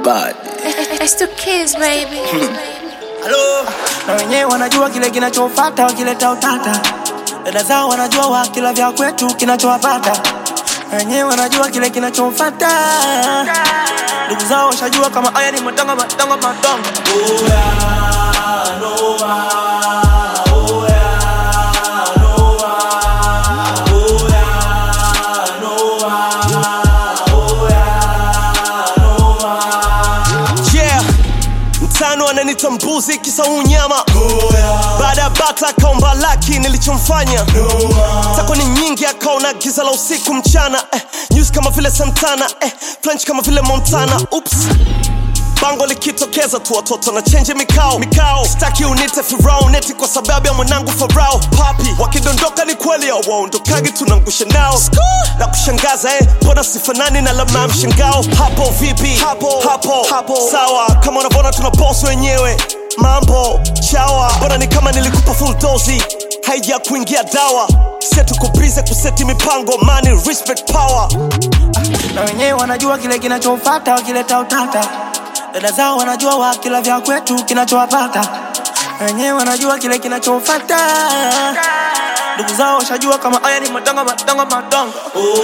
bad. It's two kids, baby. Halo, na wenyewe wanajua kile kinachofata, wakileta utata. Dada zao wanajua wakila vya kwetu kinachowapata, na wenyewe wanajua kile kinachofata. Ndugu zao washajua kama haya ni matanga matanga matanga. yeah mtano ananita mbuzi kisa unyama baada ya bata akaomba laki nilichomfanya tako ni nyingi akaona giza la usiku mchana eh, news kama vile santana eh, french kama vile montana ups bango likitokeza tu watoto na chenje mikao mikao staki unite firauneti kwa sababu ya mwanangu farao papi wakidondoka ni kweli awaondokagi tunangusha nao na kushangaza eh, mbona sifanani na lama ya mshangao hapo vipi hapo hapo hapo sawa kama unavyoona tuna boss wenyewe mambo chawa mbona ni kama nilikupa full dozi haija kuingia dawa setukubize kuseti mipango money respect power na wenyewe wanajua kile kinachofata, wakileta utata. Dada zao wanajua wakila vya kwetu kinachowapata, na wenyewe wanajua kile kinachofata. Ndugu zao washajua kama haya ni matanga matanga matanga.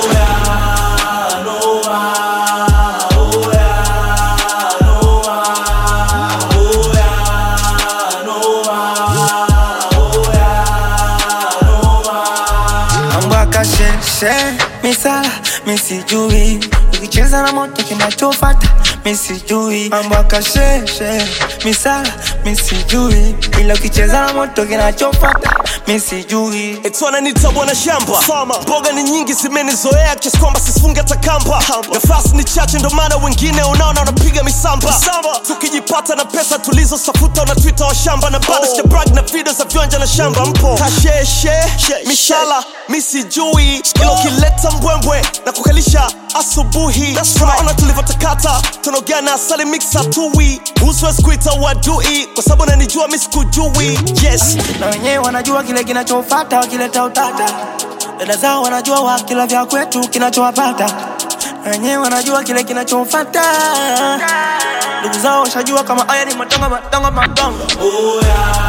mambo akasheshe misala misijui ukicheza na moto kinachofata misijui mambo akasheshe misala misijui ila ukicheza na moto kinachofata misijui Eti wananiita bwana shamba Farmer. mboga ni nyingi zimenizoea kiasi kwamba sisifunge hata kamba nafasi ni chache ndo maana wengine unaona wanapiga misamba tukijipata na pesa tulizosafuta unatwita wa shamba na bado oh. brag na video za viwanja na shamba mpo kasheshe mishala misijui ilo kileta mbwembwe na kukalisha asubuhi tunaona tulivyotakata tunaogea na asali mixa tui uswezi kuita wadui kwa sababu nanijua misikujui yes na wenyewe wanajua kile kinachofata, wakileta utata. Dada zao wanajua wakila vya kwetu kinachowapata, na wenyewe wanajua kile kinachofata. Ndugu zao washajua kama haya ni matanga matanga matanga.